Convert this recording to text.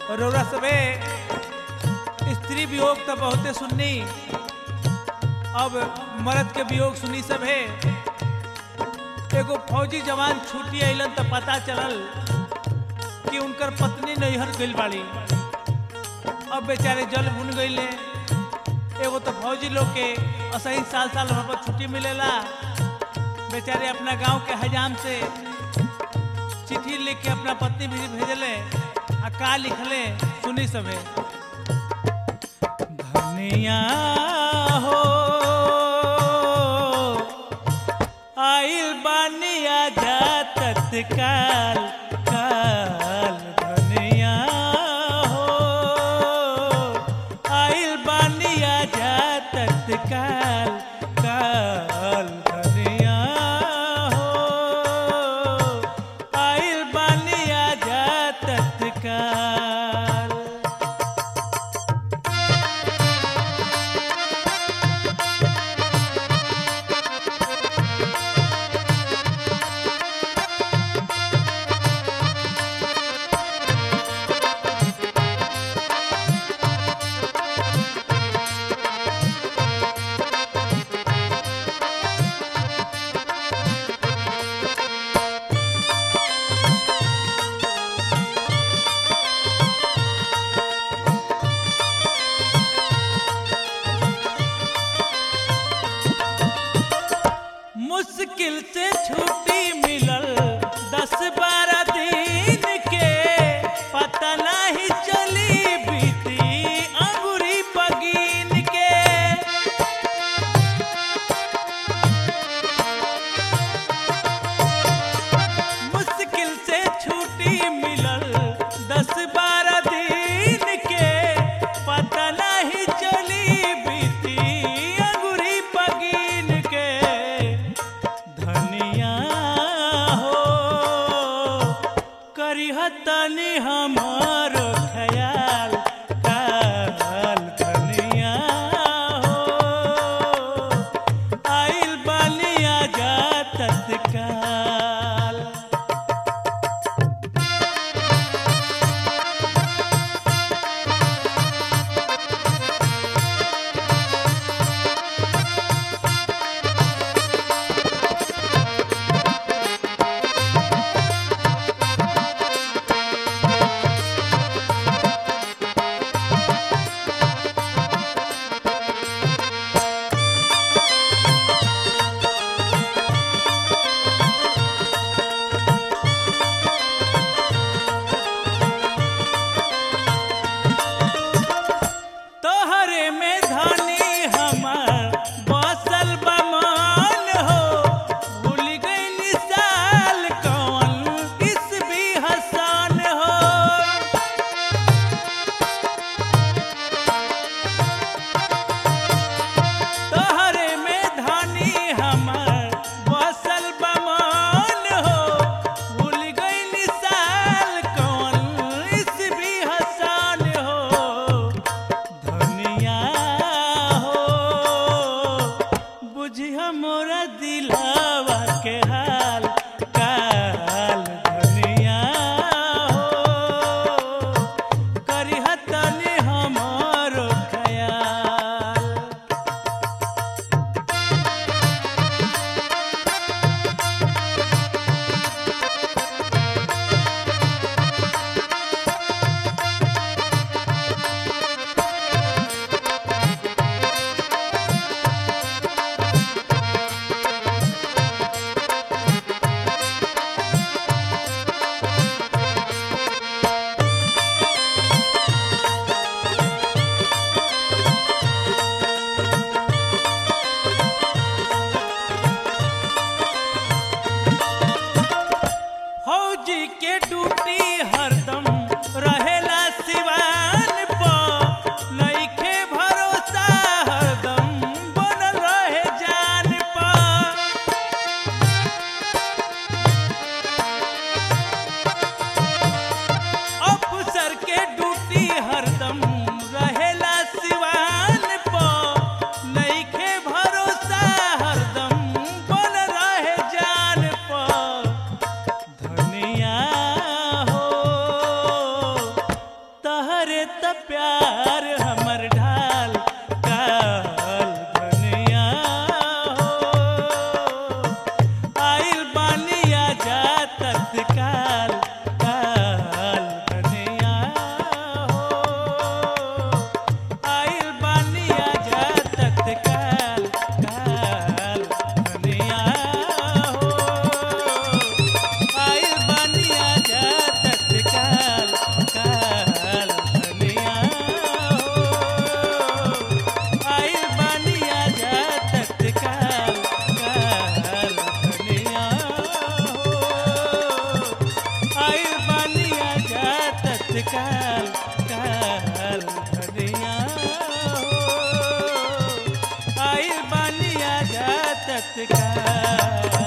रौरा सबे स्त्री वियोग तो बहुते सुननी अब मर्द के वियोग सुनी सभे एगो फौजी जवान छुट्टी अइलन तो पता चलल कि उनकर पत्नी नैहर गइल बाड़ी अब बेचारे जल भुन गइले एगो तो फौजी लोग के असही साल साल वहाँ पर छुट्टी मिलेला बेचारे अपना गांव के हजाम से चिट्ठी लिख के अपना पत्नी भी भेजले आ का लिखले सुनी सभे धनिया हो आइल बानिया जा तत्काल काल धनिया हो आइल बानिया जा तत्काल काल धनिया हो आइल बानिया जा तत्काल मुश्किल से छुट्टी मिलल दस बारह दिन के पता नहीं चली बीती अंगूरी पगीन के मुश्किल से छुट्टी मिलल दस बारह दिन के पता नहीं चली बीती अंगूरी पगीन के धनिया हो करिहतनी हमार ख्याल काल धनिया हो आइल बानिया जा तत्काल तोहरे में धनी हमार बसल बमान हो भूल गई साल कौन इस भी हसान हो तोहरे में धनी हमार बसल बमान हो भूल गई साल कौन इस भी हसान हो धनिया हो बुझिया मोरा दिलावा के हाल काल धनिया हो करिहतनी हमारो ख्याल तत्काल काल धनिया हो आई बानी आजा तत्काल